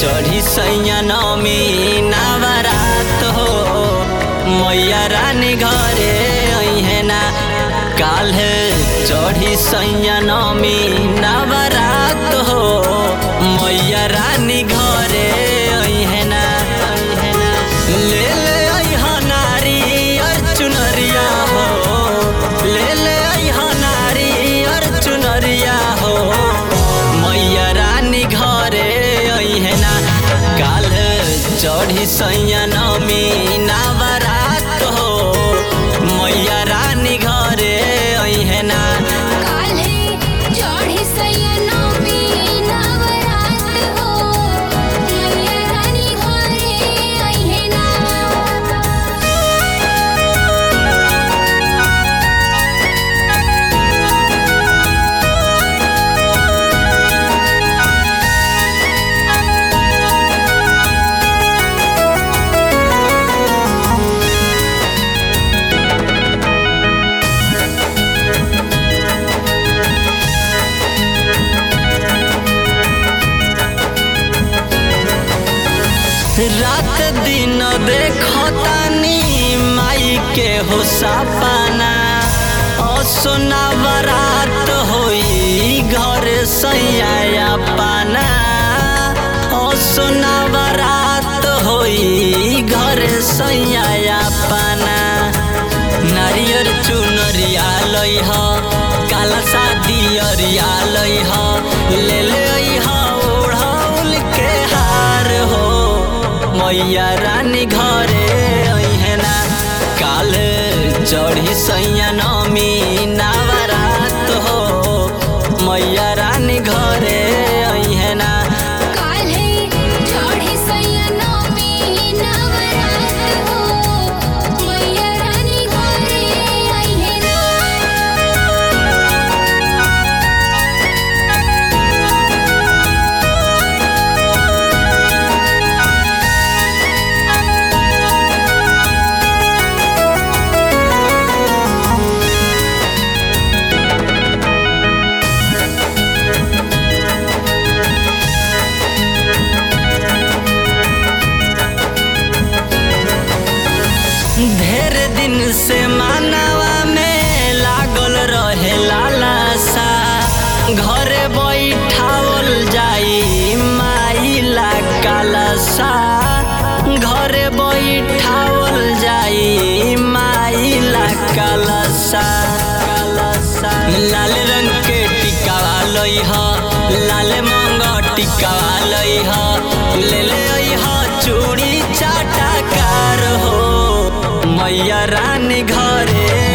चढ़ी सैया नमी नवरात हो मैया रानी घरे अहे ना काल्हे चढ़ी सैया नमी नवरात हो मैया रानी घरे अहे ना ले ले अइहा नारी और चुनरिया हो ले ले अइहा नारी और चुनरिया हो मैया रानी घरे अइहे ना काल चढ़ी सैया नमी नवरात हो मैया रानी घरे अइहे ना काल्हे चढ़ी सैयनमी नवरात हो मैया रानी घरे अइहे ना रात दिन देखतानी माई के हो सपना असोना बरात होई घर सैया पाना असोना बरात होई घर सैया पाना नारियर चुनरिया लइह काला शादी अरिया लइह ले ले अइह ओढ़ौल के हार हो मैया रानी घरे अइहे ना काल चढ़ी सैया नमी नवरात हो मैया रानी घरे अइहे ना काल्हे चढ़ी सैयनमी नवरात हो मैया रानी घरे अइहे ना ढेर दिन से मानवा में लागल रहे लालसा घरे बैठावल जाई माई ला कालसा घरे बैठावल जाई माई ला कालसा कालसा लाल रंग के टिकावा लइह लाल मंग टिकावा लइह ले ले अइह चूड़ी चाटा कार हो मैया रानी घरे